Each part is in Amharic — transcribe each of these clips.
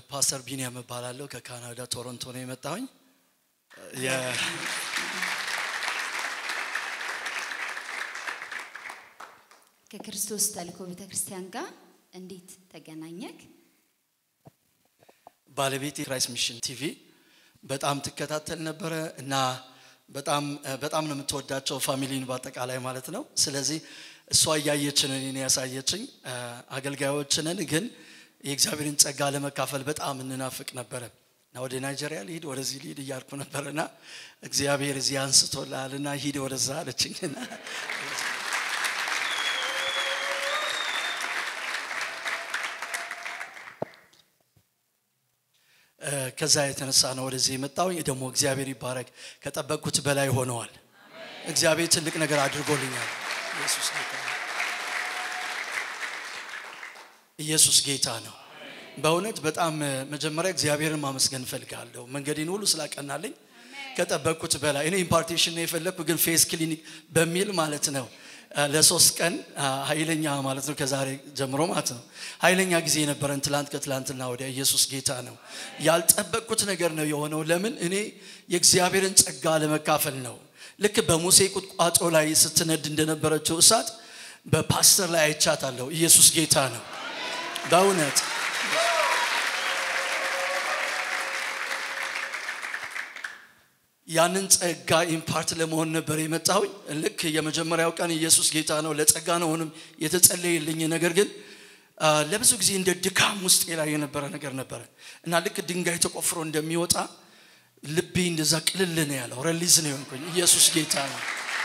ፓስተር ቢንያም እባላለሁ ከካናዳ ቶሮንቶ ነው የመጣሁኝ የ- ከክርስቶስ ተልእኮ ቤተ ክርስቲያን ጋር እንዴት ተገናኘክ? ባለቤቴ ክራይስት ሚሽን ቲቪ በጣም ትከታተል ነበረ እና በጣም በጣም ነው የምትወዳቸው ፋሚሊን በአጠቃላይ ማለት ነው ስለዚህ እሷ እያየችንን እኔን ያሳየችኝ አገልጋዮችንን ግን የእግዚአብሔርን ጸጋ ለመካፈል በጣም እንናፍቅ ነበረ እና ወደ ናይጄሪያ ልሂድ ወደዚህ ልሂድ እያልኩ ነበርና እግዚአብሔር እዚህ አንስቶልሃል እና ሂድ ወደዛ አለችኝና ከዛ የተነሳ ነው ወደዚህ የመጣው ደግሞ እግዚአብሔር ይባረክ ከጠበቅኩት በላይ ሆነዋል እግዚአብሔር ትልቅ ነገር አድርጎልኛል ኢየሱስ ጌታ ነው ኢየሱስ ጌታ ነው በእውነት በጣም መጀመሪያ እግዚአብሔርን ማመስገን እፈልጋለሁ መንገዴን ሁሉ ስላቀናልኝ ከጠበቅኩት በላይ እኔ ኢምፓርቴሽን ነው የፈለግኩ ግን ፌስ ክሊኒክ በሚል ማለት ነው ለሶስት ቀን ኃይለኛ ማለት ነው ከዛሬ ጀምሮ ማለት ነው ኃይለኛ ጊዜ የነበረን ትላንት ከትላንትና ወደ ኢየሱስ ጌታ ነው ያልጠበቅኩት ነገር ነው የሆነው ለምን እኔ የእግዚአብሔርን ጸጋ ለመካፈል ነው ልክ በሙሴ ቁጥቋጦ ላይ ስትነድ እንደነበረችው እሳት በፓስተር ላይ አይቻታለሁ ኢየሱስ ጌታ ነው በእውነት ያንን ጸጋ ኢምፓርት ለመሆን ነበር የመጣሁኝ ልክ የመጀመሪያው ቀን ኢየሱስ ጌታ ነው ለጸጋ ነው ሆንም የተጸለየልኝ ነገር ግን ለብዙ ጊዜ እንደ ድካም ውስጥ ላይ የነበረ ነገር ነበረ እና ልክ ድንጋይ ተቆፍሮ እንደሚወጣ ልቤ እንደዛ ቅልል ነው ያለው ረሊዝ ነው የሆንኩኝ ኢየሱስ ጌታ ነው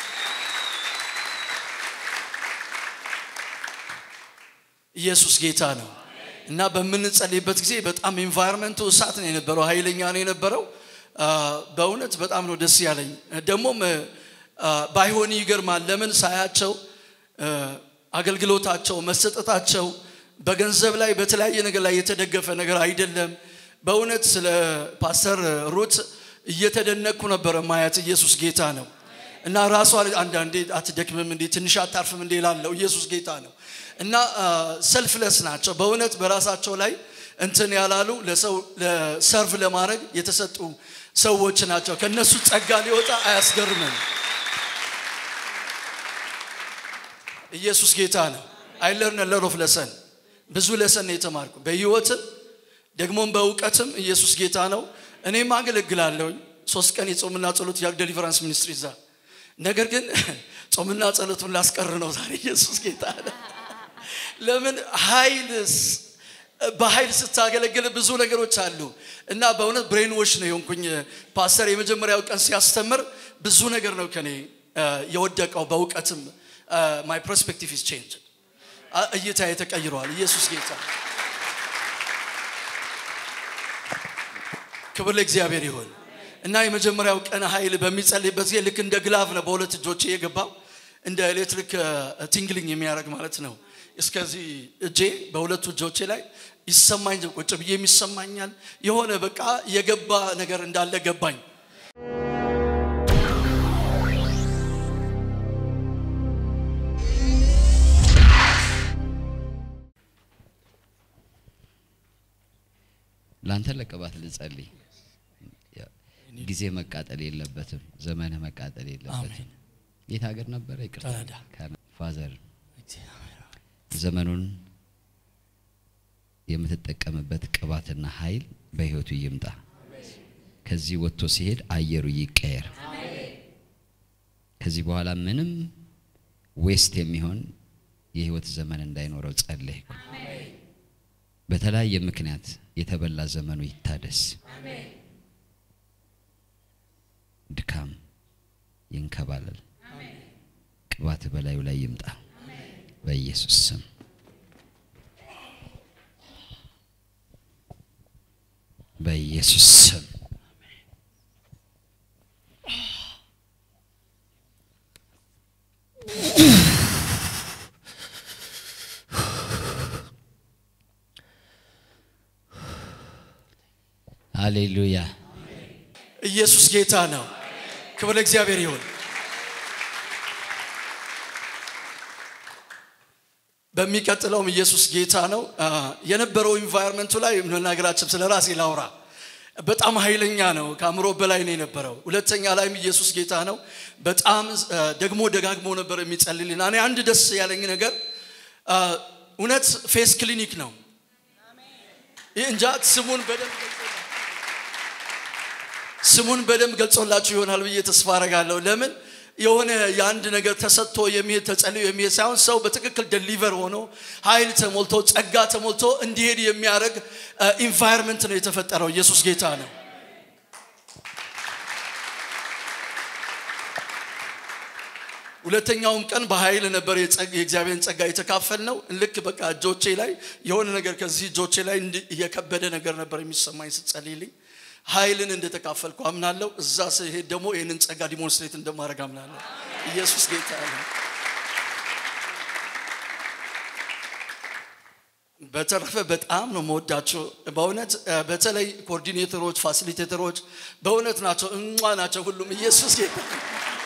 ኢየሱስ ጌታ ነው እና በምንጸልይበት ጊዜ በጣም ኤንቫይሮንመንቱ እሳት ነው የነበረው ኃይለኛ ነው የነበረው በእውነት በጣም ነው ደስ ያለኝ ደግሞም ባይሆን ይገርማል ለምን ሳያቸው አገልግሎታቸው መሰጠታቸው በገንዘብ ላይ በተለያየ ነገር ላይ የተደገፈ ነገር አይደለም በእውነት ስለ ፓስተር ሩት እየተደነቅኩ ነበረ ማየት ኢየሱስ ጌታ ነው እና ራሷ አንዳንዴ አትደክምም እንዴ ትንሽ አታርፍም እንዴ ላለው ኢየሱስ ጌታ ነው እና ሰልፍለስ ናቸው በእውነት በራሳቸው ላይ እንትን ያላሉ ለሰው ሰርቭ ለማድረግ የተሰጡ ሰዎች ናቸው ከነሱ ጸጋ ሊወጣ አያስገርምም ኢየሱስ ጌታ ነው አይለርን ለሮፍ ለሰን ብዙ ለሰን የተማርኩ በህይወትም ደግሞም በእውቀትም ኢየሱስ ጌታ ነው እኔም አገለግላለሁኝ ሶስት ቀን የጾምና ጸሎት ያግ ደሊቨራንስ ሚኒስትሪ ዛ ነገር ግን ጾምና ጸሎቱን ላስቀር ነው ዛሬ ኢየሱስ ጌታ ነው ለምን ኃይል በኃይል ስታገለግል ብዙ ነገሮች አሉ እና በእውነት ብሬን ዎሽ ነው የሆንኩኝ ፓስተር የመጀመሪያው ቀን ሲያስተምር ብዙ ነገር ነው ከኔ የወደቀው በእውቀትም ማይ ፐርስፔክቲቭ ኢዝ ቼንጅ እይታ ተቀይረዋል ኢየሱስ ጌታ ክብር ለእግዚአብሔር ይሁን እና የመጀመሪያው ቀን ኃይል በሚጸልይበት ጊዜ ልክ እንደ ግላቭ ነው በሁለት እጆቼ የገባው እንደ ኤሌክትሪክ ቲንግሊንግ የሚያደርግ ማለት ነው እስከዚህ እጄ በሁለቱ እጆቼ ላይ ይሰማኝ ቁጭ ብዬ የሚሰማኛል የሆነ በቃ የገባ ነገር እንዳለ ገባኝ ለአንተ ለቅባት ልጸልይ ጊዜ መቃጠል የለበትም ዘመንህ መቃጠል የለበትም የት ሀገር ነበረ ይቅርታ ፋዘር ዘመኑን የምትጠቀምበት ቅባትና ኃይል በህይወቱ ይምጣ ከዚህ ወጥቶ ሲሄድ አየሩ ይቀየር ከዚህ በኋላ ምንም ዌስት የሚሆን የህይወት ዘመን እንዳይኖረው ጸለይኩ በተለያየ ምክንያት የተበላ ዘመኑ ይታደስ ድካም ይንከባለል ቅባት በላዩ ላይ ይምጣ በኢየሱስ ስም በኢየሱስ ስም ሃሌሉያ ኢየሱስ ጌታ ነው ክብር እግዚአብሔር ይሁን በሚቀጥለውም ኢየሱስ ጌታ ነው። አ፣ የነበረው ኢንቫይሮንመንቱ ላይ መናገራችን ስለ ራሴ ላውራ። በጣም ኃይለኛ ነው፣ ከአእምሮ በላይ ነው የነበረው። ሁለተኛ ላይም ኢየሱስ ጌታ ነው። በጣም አ፣ ደግሞ ደጋግሞ ነበር የሚጸልልና እኔ አንድ ደስ ያለኝ ነገር አ፣ እውነት ፌስ ክሊኒክ ነው። ይህ እንጃ ስሙን በደንብ ስሙን በደንብ ገልጾላችሁ ይሆናል ብዬ ተስፋ አረጋለሁ። ለምን የሆነ የአንድ ነገር ተሰጥቶ የሚሄድ ተጸልዮ የሚሄድ ሳይሆን ሰው በትክክል ደሊቨር ሆኖ ኃይል ተሞልቶ ጸጋ ተሞልቶ እንዲሄድ የሚያደርግ ኢንቫይርመንት ነው የተፈጠረው። ኢየሱስ ጌታ ነው። ሁለተኛውም ቀን በኃይል ነበር የጸግ- የእግዚአብሔርን ጸጋ የተካፈል ነው። ልክ በቃ እጆቼ ላይ የሆነ ነገር ከዚህ እጆቼ ላይ እንዲ- እየከበደ ነገር ነበር የሚሰማኝ ስጸልይልኝ ኃይልን እንደተካፈልኩ አምናለሁ። እዛ ስሄድ ደግሞ ይህንን ጸጋ ዲሞንስትሬት እንደማድረግ አምናለሁ። ኢየሱስ ጌታ ነው። በተረፈ በጣም ነው መወዳቸው በእውነት እ፣ በተለይ ኮኦርዲኔተሮች፣ ፋሲሊቴተሮች በእውነት ናቸው፣ እሟ ናቸው። ሁሉም ኢየሱስ ጌታ ነው።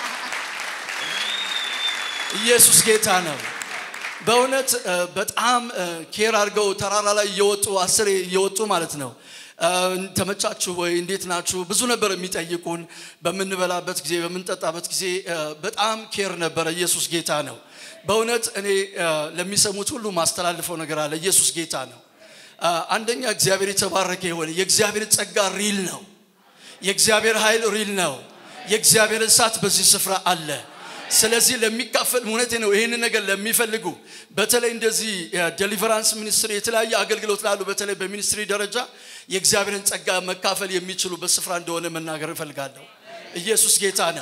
ኢየሱስ ጌታ ነው። በእውነት እ፣ በጣም እ፣ ኬር አድርገው ተራራ ላይ እየወጡ አስሬ እየወጡ ማለት ነው እ፣ ተመቻችሁ ወይ እንዴት ናችሁ ብዙ ነበር የሚጠይቁን በምንበላበት ጊዜ በምንጠጣበት ጊዜ እ፣ በጣም ኬር ነበረ ኢየሱስ ጌታ ነው በእውነት እኔ እ፣ ለሚሰሙት ሁሉ ማስተላልፈው ነገር አለ ኢየሱስ ጌታ ነው እ፣ አንደኛ እግዚአብሔር የተባረከ የሆነ የእግዚአብሔር ጸጋ ሪል ነው የእግዚአብሔር ኃይል ሪል ነው የእግዚአብሔር እሳት በዚህ ስፍራ አለ ስለዚህ ለሚካፈል እውነቴ ነው ይህንን ነገር ለሚፈልጉ በተለይ እንደዚህ ዴሊቨራንስ ሚኒስትሪ የተለያየ አገልግሎት ላሉ በተለይ በሚኒስትሪ ደረጃ የእግዚአብሔርን ጸጋ መካፈል የሚችሉበት ስፍራ እንደሆነ መናገር እፈልጋለሁ ኢየሱስ ጌታ ነው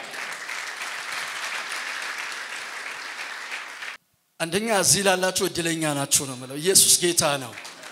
አንደኛ እዚህ ላላችሁ እድለኛ ናችሁ ነው ምለው ኢየሱስ ጌታ ነው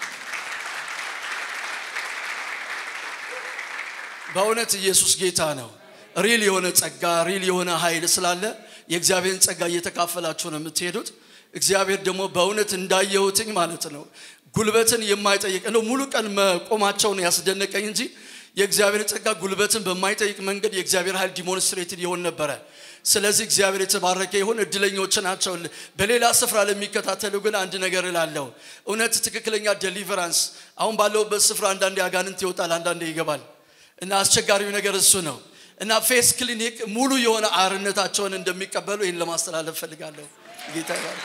በእውነት ኢየሱስ ጌታ ነው ሪል የሆነ ጸጋ ሪል የሆነ ኃይል ስላለ የእግዚአብሔርን ጸጋ እየተካፈላችሁ ነው የምትሄዱት እግዚአብሔር ደግሞ በእውነት እንዳየሁትኝ ማለት ነው ጉልበትን የማይጠይቅ እንደው ሙሉ ቀን መቆማቸውን ያስደነቀኝ እንጂ የእግዚአብሔር ጸጋ ጉልበትን በማይጠይቅ መንገድ የእግዚአብሔር ኃይል ዲሞንስትሬትድ ይሆን ነበረ ስለዚህ እግዚአብሔር የተባረከ ይሁን እድለኞች ናቸው በሌላ ስፍራ ለሚከታተሉ ግን አንድ ነገር እላለሁ እውነት ትክክለኛ ዴሊቨራንስ አሁን ባለውበት ስፍራ አንዳንዴ አጋንንት ይወጣል አንዳንዴ ይገባል እና አስቸጋሪው ነገር እሱ ነው እና ፌስ ክሊኒክ ሙሉ የሆነ አርነታቸውን እንደሚቀበሉ ይህን ለማስተላለፍ ፈልጋለሁ ጌታ ይባርክ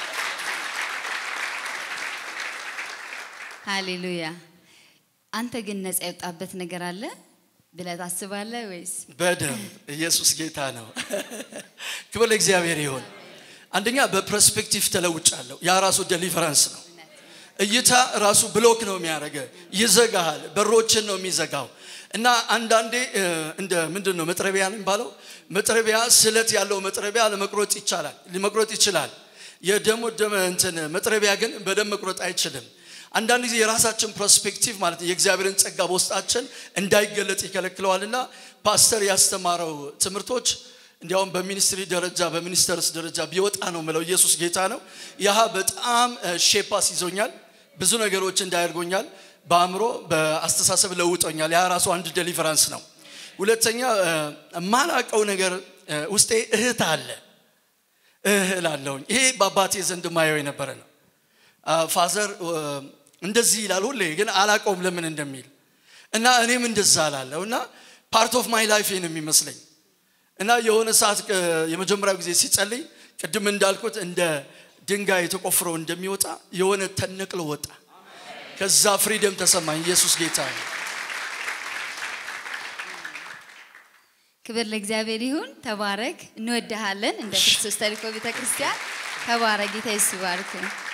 ሃሌሉያ። አንተ ግን ነፃ የወጣበት ነገር አለ ብለህ ታስባለህ ወይስ? በደንብ ኢየሱስ ጌታ ነው ክብር ለእግዚአብሔር ይሁን አንደኛ በፐርስፔክቲቭ ተለውጫለሁ ያ ራሱ ዴሊቨራንስ ነው እይታ ራሱ ብሎክ ነው የሚያደርገ ይዘጋሃል በሮችን ነው የሚዘጋው እና አንዳንዴ እ፣ እንደ ምንድን ነው መጥረቢያ ነው የሚባለው መጥረቢያ ስለት ያለው መጥረቢያ ለመቁረጥ ይቻላል ሊመቁረጥ ይችላል የደሞ ደመ እንትን መጥረቢያ ግን በደም መቁረጥ አይችልም አንዳንድ ጊዜ የራሳችን ፐርስፔክቲቭ ማለት ነው የእግዚአብሔርን ጸጋ በውስጣችን እንዳይገለጥ ይከለክለዋልና ፓስተር ያስተማረው ትምህርቶች እንዲያውም በሚኒስትሪ ደረጃ በሚኒስተርስ ደረጃ ቢወጣ ነው ምለው ኢየሱስ ጌታ ነው ያህ በጣም ሼፓስ ይዞኛል ብዙ ነገሮች እንዳያደርጎኛል በአእምሮ በአስተሳሰብ ለውጦኛል ያ ራሱ አንድ ዴሊቨራንስ ነው ሁለተኛ እ፣ የማላቀው ነገር እ፣ ውስጤ እህት አለ እህል አለውኝ ይሄ በአባቴ ዘንድ ማየው የነበረ ነው አ፣ ፋዘር እ፣ እንደዚህ ይላል ሁሌ ግን አላቀውም ለምን እንደሚል እና እኔም እንደዛ አላለሁ እና ፓርት ኦፍ ማይ ላይፍ ነው የሚመስለኝ እና የሆነ ሰዓት እ፣ የመጀመሪያው ጊዜ ሲጸልይ ቅድም እንዳልኩት እንደ ድንጋይ ተቆፍሮ እንደሚወጣ የሆነ ተነቅሎ ወጣ ከዛ ፍሪደም ተሰማኝ ኢየሱስ ጌታ ነው ክብር ለእግዚአብሔር ይሁን። ተባረክ። እንወድሃለን። እንደ ክርስቶስ ተልእኮ ቤተ ክርስቲያን ተባረክ። ጌታ ይስባርክ።